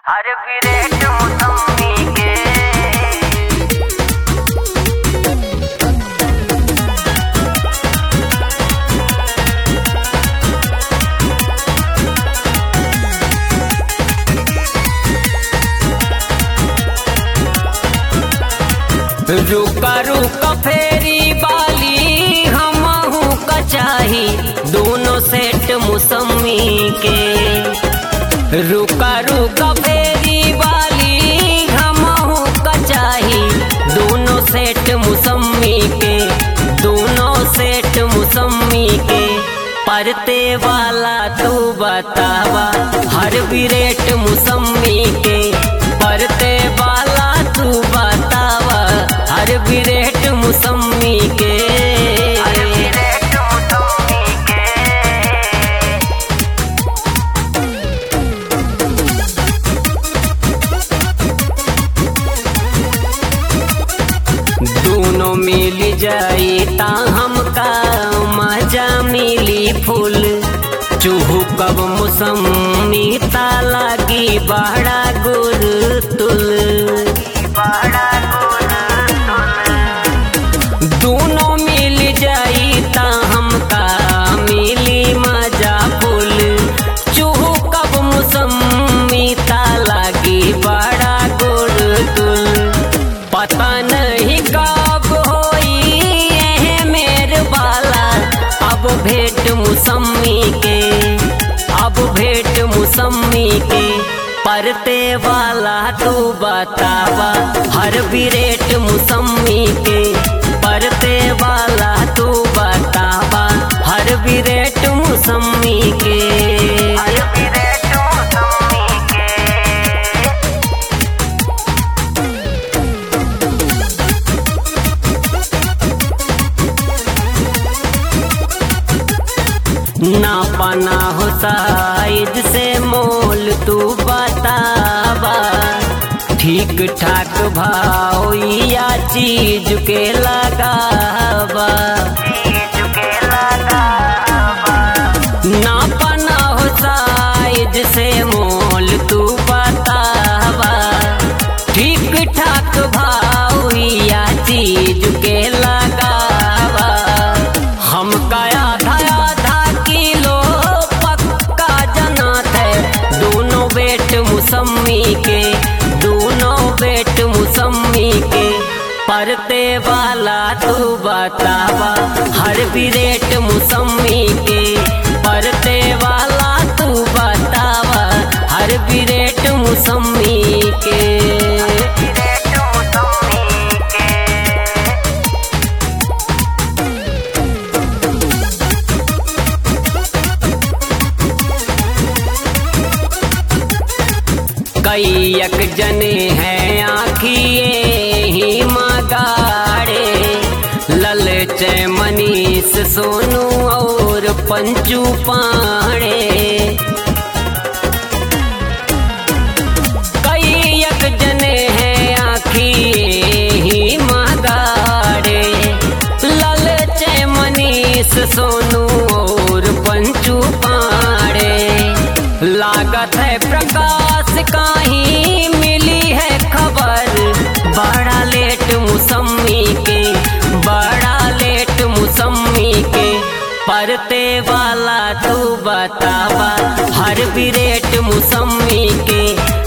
हर विरेट मौसमी के रुका रुका फेरी बाली हमहू कचाही दोनों सेट मौसमी के रुका रुका फेरी बाली हमहू कचाही दोनों सेट मौसमी के दोनों सेट मौसमी के परते वाला तू बतावा हर विरेट मौसमी के परते वाला तू बतावा हर विरेट मौसमी के हर विरेट मौसमी के दोनों मिल जाई ता हमका मजा मिली फूल चूहू कब मौसमी ता लागी बड़ा गुर तुल बड़ा गुण तुल दोनों मिल जाई ता हमका मिली मजा फूल चूहू कब मौसमी ता लागी बड़ा गुर तुल पता नहीं कब होई एहे मेर बाला अब भेंट मौसमी के अब भेंट मौसमी के परते वाला तू बतावा हर विरेट मौसमी के परते वाला तू बतावा हर विरेट मौसमी के हर विरेट मौसमी के ना पाना हो साइज से मोल तू बतावा ठीक ठाक भाव या चीज के लगावा चीज के लगावा ना पाना हो साइज से मोल तू बतावा ठीक ठाक भाव या चीज के लगावा हम काया आधा आधा किलो पक्का जनात है दोनों बेट मौसमी के दोनों बेट मौसमी के परते वाला तू बतावा हर विरेट मौसमी के परते वाला तू बतावा हर विरेट मौसमी के विरेट मौसमी के कैयक जने हैं आखिए ही मगाड़े ललच मनीष सोनू और पंचू पाड़े कैयक जने हैं आखिए ही मगाड़े ललच मनीष सोनू और पंचू पाड़े लागत है प्रकाश काही मिली है खबर बड़ा लेट मौसमी के बड़ा लेट मौसमी के परते वाला तू बतावा हर विरेट मौसमी के